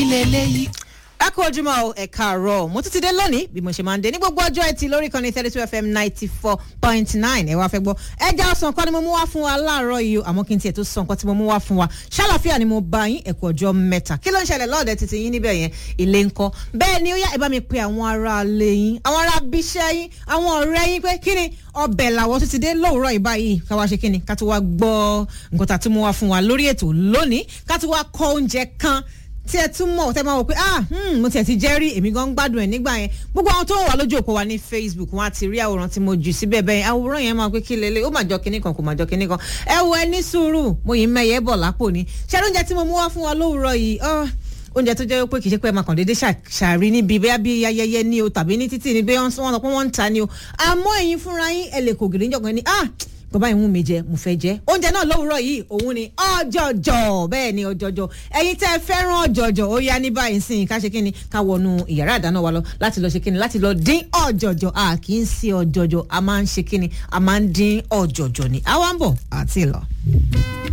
lélẹ́yìí. ẹ kú ojúmọ́ o ẹ káàárọ̀ mo tún ti dé lónìí bí mo ṣe máa ń dé ní gbogbo ọjọ́ ẹtì lórí kan ní thirty two fm ninety four point nine ẹ wá fẹ́ gbọ́ ẹja ọsàn kan ni mo mú wá fún wa láàárọ̀ yìí o àmọ́ kí n tiẹ̀ tó sọ nǹkan tí mo mú wá fún wa ṣàlàfíà ni mo bá yín ẹ̀kú ọjọ́ mẹ́ta kí ló ń ṣẹlẹ̀ lọ́ọ̀dẹ títí yín níbẹ̀ yẹn ilé ń kọ́ bẹ́ẹ̀ ni ó yá ẹ bá mi pe àwọn ará ilé yín àwọn ará bíṣẹ́ yín àwọn ọ̀rẹ́ yín pé kí ni ọbẹ̀ làwọn tún ti dé lówùúrọ̀ yìí báyìí ká wá ṣe kí ni ká tó wá gbọ́ nǹkan tá a tún mú wá fún wa lórí ètò lónìí ká tó wá kọ́ oúnjẹ kan tí ẹ tún mọ̀ tẹ́ máa wò pé ah hmm, mo tiẹ̀ ti jẹ́ rí èmi gan gbádùn ẹ̀ nígbà yẹn gbogbo àwọn tó wà lójú òpó wa ní facebook wọn á ti rí àwòrán tí mo jù síbẹ̀ bẹ́ẹ̀ àwòrán yẹn máa pé kí lélẹ̀ ó máa jọ kinní kan kò máa jọ kinní kan ẹ wo ẹ ní sùúrù mo yìí mẹ́yẹ bọ̀ lápò ni ṣé oúnjẹ tí mo mú wá fún wa lówùúrọ̀ yìí oúnjẹ tó jẹ́ pé kì í ṣe pé ẹ máa kàn déédéé ṣàrí níbi bẹ́ẹ̀ bí ayẹyẹ ní o tàbí ní títì ní bẹ́ẹ̀ wọ́n sọ pé wọ́n ń ta ni o àmọ́ ẹ̀yin fúnra yín ẹ lè kò gìrì níjọ̀kan ní ah bàbá ìwọ̀n mi jẹ mo fẹ́ jẹ oúnjẹ náà lówùúrọ̀ yìí òun ni ọjọjọ bẹ́ẹ̀ ni ọjọjọ ẹ̀yin tẹ́ fẹ́ràn ọjọjọ ó yá ní báyìí sìn ká ṣe kíni ká wọnú ìyàrá ìdáná wa lọ láti lọ ṣe kíni láti lọ dín ọjọjọ a kì í sí ọjọjọ a máa ń ṣe kíni a máa ń dín ọjọjọ ni àwa ń bọ̀ àti lọ.